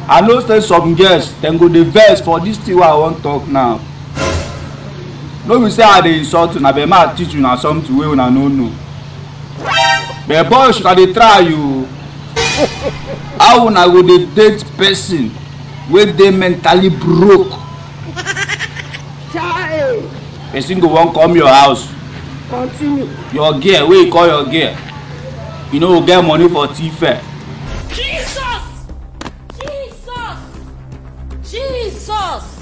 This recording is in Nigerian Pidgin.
i know say some girls dem go dey vex for dis thing wey i wan talk now no be say i dey insult una but ma teach una something wey una no know but boys una dey try you how una go dey date person wey dey mentally broke Chai! person go wan come your house Continue. your girl wey you call your girl you no go get money for tea fare Jesus! Jesus! Jesus!